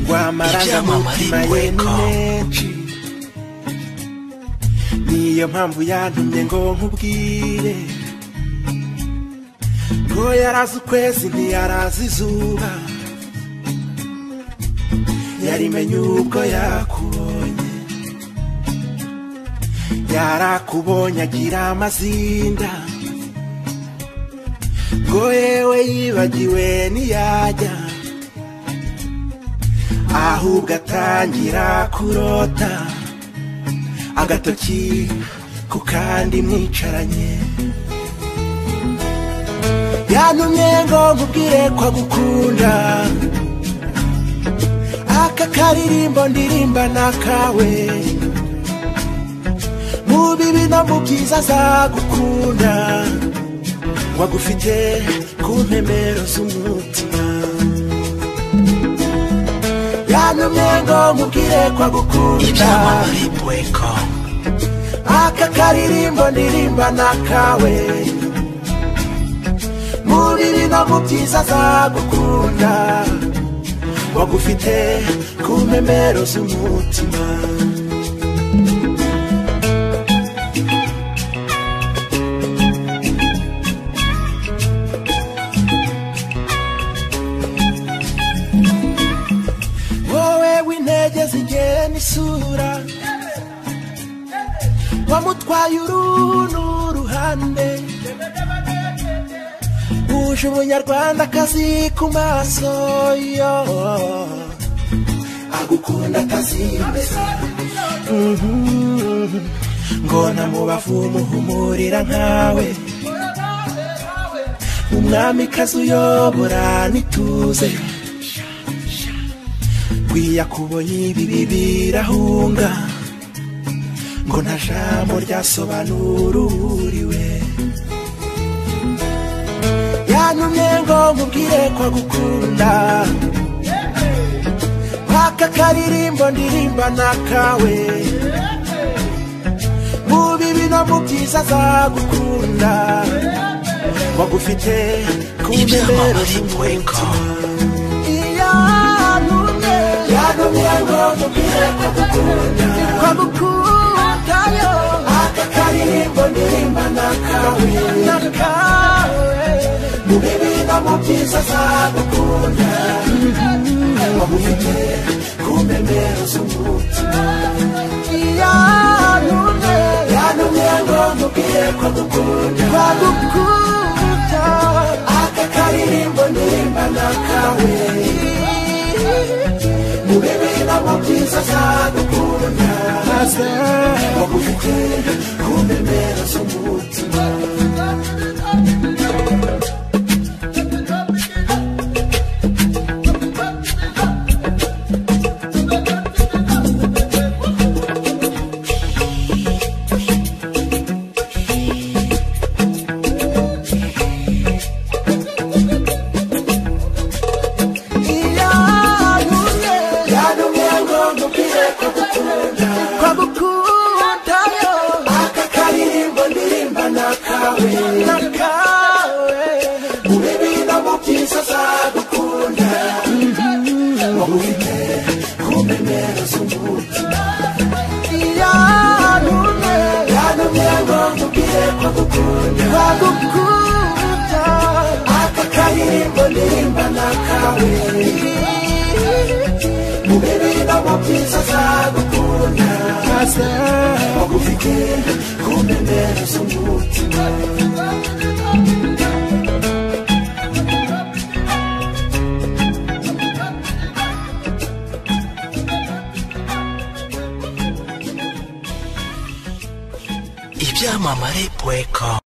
ngo amarangamutima Ibyamamare yemine niyo mpamvu yantumye ngo nkubwire ngo yarazi ukwezi ntiyarazi izuba yarimenye ubwo yakubonye yarakubonye agira amazinda ngo yewe yibagiwe ntiyajya ahubwo atangira kurota agatoki ku kandi mwicaranye yantumye ngo nkubwire ko agukunda aka karirimbo ndirimba n'akawe mu bibi no mu byiza azagukunda ngo agufite ku mpemero z'umutima yantumye ngo nkubwire ko agukunda Ibyamamare Bweko. aka karirimbo ndirimba n'akawe mu bibi no mu byiza azagukunda wagufite ku mpemero z'umutima wowe w'intege zigena isura wamutwaye uruhu n'uruhande uje umunyarwandakazi ku maso yo agukunda atazimeza Mhm. ngo namubavu umuhumurira nkawe umwamikazi uyobora n'ituze kwiyakubonye ibibi birahunga ngo nta jambo ryasobanura uburiwe yantumye ngo nkubwire ko agukunda aka karirimbo ndirimba n'akawe mu bibi no mu byiza azagukunda wagufite ku mbebero Ibyamamare Bweko. z'umutima yantumye yantumye ngo nkubwire ko agukunda ko agukunda yo aka karirimbo ndirimba n'akawe n'akawe mu bibi no mu byiza azagukunda wamufite ku mbebero z'umutima yantumye yantumye ngo nkubwire ko agukunda ko agukunda aka karirimbo ndirimba n'akawe mu bibi no mu byiza azagukunda wagufite ku mbebero z'umutima yantumye ngo nkubwire ko agukunda ko agukunda yo aka karirimbo ndirimba n'akawe n'akawe mu bibi no mu byiza azagukunda wamubite ku mbebero z'umutima yantumye yantumye ngo nkubwire ko agukunda ko agukunda aka karirimbo ndirimba n'akawe mu bibi no mu byiza azagukunda wagufite ku mbebero z'umutima Ibyamamare Bweko.